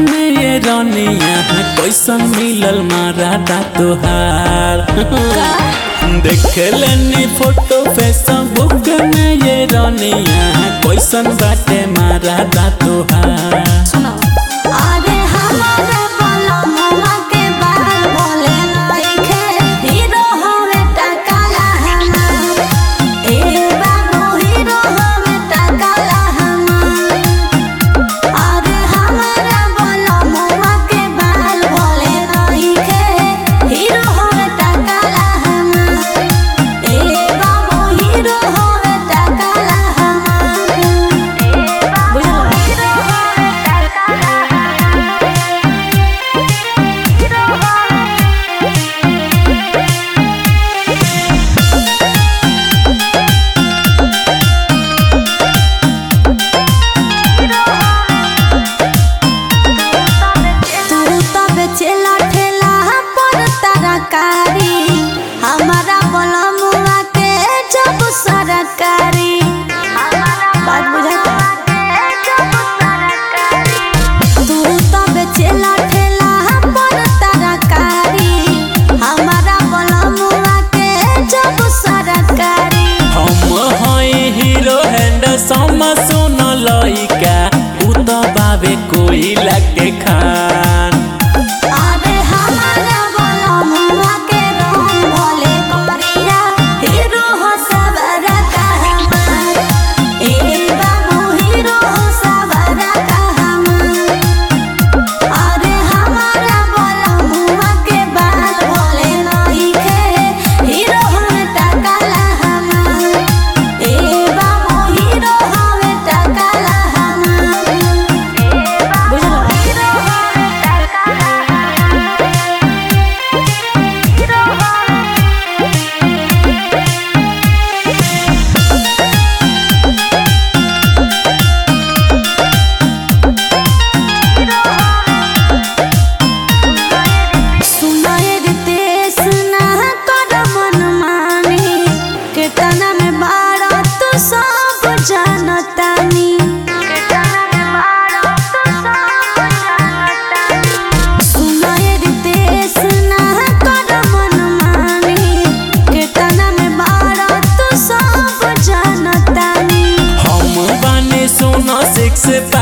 में ये रनिया कैसन मिलल मारा दा तोहार देख लेनी फोटो फेसबुक में ये रनिया कैसन बाटे मारा दा तोहार सुनो अरे हमारे बलमुआ के बाल बोले नइखे हीरो होवे टकाला हमार ए बाबू हीरो होवे टकाला हमार अरे हमारे बलमुआ के बाल बोले नइखे हीरो होवे टकाला हमार ए बाबू हीरो होवे टकाला हमार बुझलो हीरो होवे टकाला तू तो बेचेला ठेला पर तरकारी हमारा बलमुआ के जब सरकारी बात बुझाता तू तो बेचेला ठेला पर तरकारी हमारा बलमुआ के जब सरकारी हम हई हीरो हैंडसम सुन लइका उ तो बाबे कोई लगे खान अरे हमारा बलमुआ के रंग भोले करिया हीरो हो सबरा का हमार ए बाबू हीरो हो सबरा का हमार अरे हमारा बलमुआ के बाल भोले नइखे हीरो हो टकाला हमार ए बाबू हीरो हो टकाला हमार बुझलो हीरो हो टकाला सुनाए रितेश ना कर मन मानी कीर्तना में बारा तू सब जानतानी सुनाए रितेश ना कर मन मानी कीर्तना में बारा तू सब जानतानी हम बानी सुनो सिक्स